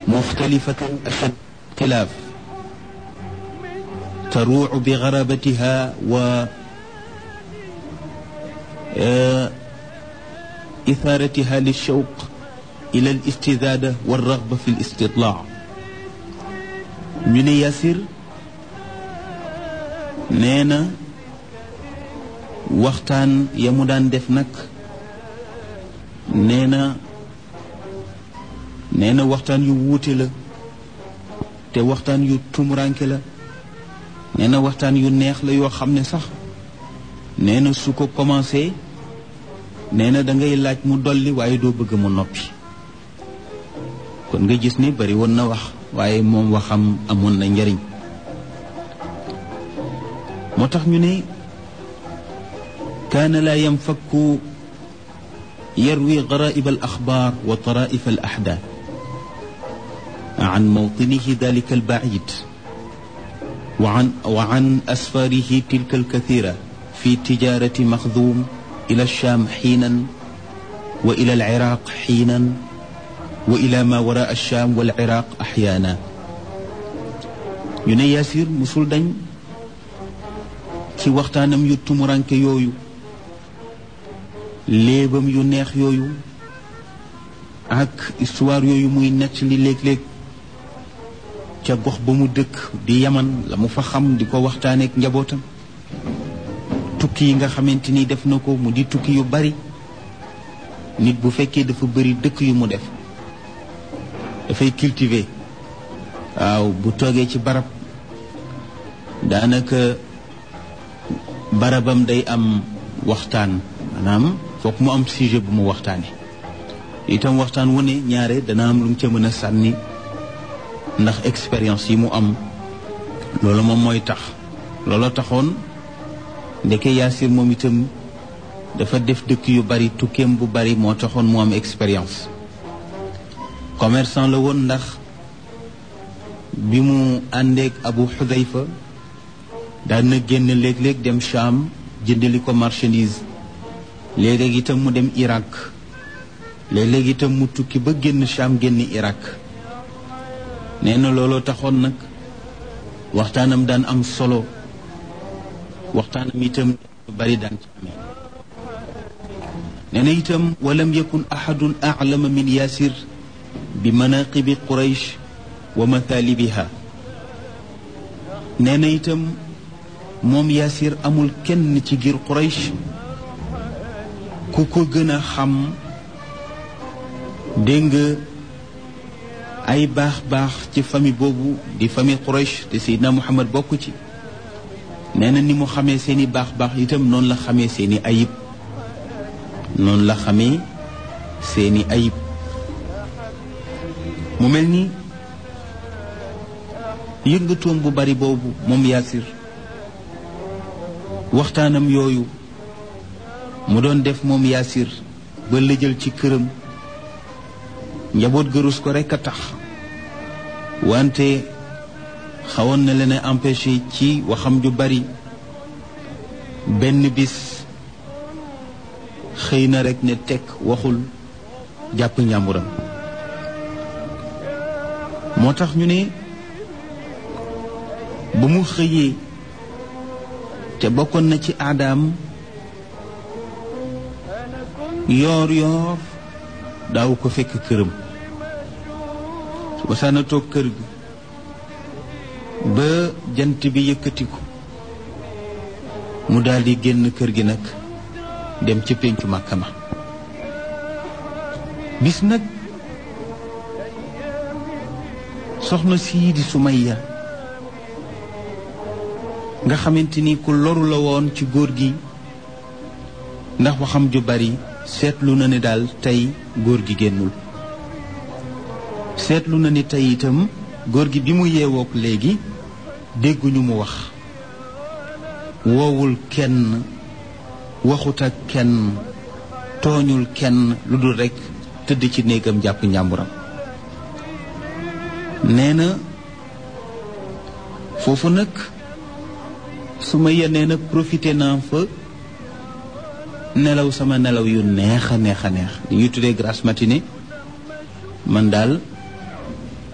مختلفة أشد اختلاف تروع بغرابتها و إثارتها للشوق إلى الاستزادة والرغبة في الاستطلاع من ياسر نينا waxtaan ya mu daan def nag nee na nee na waxtaan yu wuute la te waxtaan yu tumuranke la nee na waxtaan yu neex la yoo xam ne sax nee na su ko commencé nee na da ngay laaj mu dolli waaye doo bëgg mu noppi kon nga gis ni bari woon na wax waaye moom waxam amoon na njariñ moo tax ñu ne كان لا ينفك يروي غرائب الأخبار وطرائف الأحداث عن موطنه ذلك البعيد وعن, وعن أسفاره تلك الكثيرة في تجارة مخذوم إلى الشام حينا وإلى العراق حينا وإلى ما وراء الشام والعراق أحيانا يني ياسير مسول دنج ci waxtaanam yu tumuranke yooyu léebam yu neex yooyu ak histoire yooyu muy nett li léeg-léeg ca gox ba mu dëkk di yaman la mu fa xam di ko waxtaaneek njabootam tukki yi nga xamante ni def na ko mu di tukki yu bari nit bu fekkee dafa bari dëkk yu mu def dafay cultiver waaw bu toogee ci barab daanaka barabam day am waxtaan maanaam foog mu am sujet bu mu waxtaane itam waxtaan wu ne ñaare dana am lu mu ca mën a sànni ndax expérience yi mu am loolu moom mooy tax looloo taxoon ndeke yaasir moom itam dafa def dëkk yu bari tukkeem bu bari moo taxoon mu am expérience commerçant la woon ndax bi mu àndeek abu xudayfa daan na génn léeg-léeg dem Cham jëndali ko marchandise léeg-léeg itam mu dem Irak léeg-léeg itam mu tukki ba génn Cham génn Irak nee na looloo taxoon nag waxtaanam daan am solo waxtaanam itam lu bari daan ci amee nee na itam walam yakun ahadun a'lama min yaasir bi manaqibi quraysh wa mathalibiha nee na itam moom yaasir amul kenn ci giir quraysh ku ko gën a xam dégg nga ay baax baax ci famille boobu di famille quraysh te seydina muhammad bokk ci nee na ni mu xamee seeni baax baax itam noonu la xamee seeni ayib noonu la xamee seeni ayib mu mel ni yëngatoom bu bari boobu moom yaasir waxtaanam yooyu mu doon def moom yaasir ba lëjal ci këram njaboot gërus ko rekk a tax wante xawoon na leen a empêché ci waxam ju bari benn bis xëy na rekk ne tekk waxul jàpp njàmburam moo tax ñu ne ba mu xëyee te bokkoon na ci aadaam yoor yoor daaw ko fekk këram su ba saana toog kër gi ba jant bi yëkkatiku mu daldi génn kër gi nag dem ci péncu Màkka ma bis nag soxna sii di Sumayya nga xamante ni ku loru la woon ci góor gi ndax waxam ju bari seetlu na ne daal tey góor gi génnul seetlu na ni tey itam góor gi bi mu yeewook léegi dégguñu mu wax woowul kenn waxut ak kenn tooñul kenn lu dul rekk tëdd ci néegam jàpp njàmburam nee na foofu nag su ma yenee nag profité naa fa nelaw sama nelaw yu neex a neex a neex li ñuy tuddee grasse matinée man daal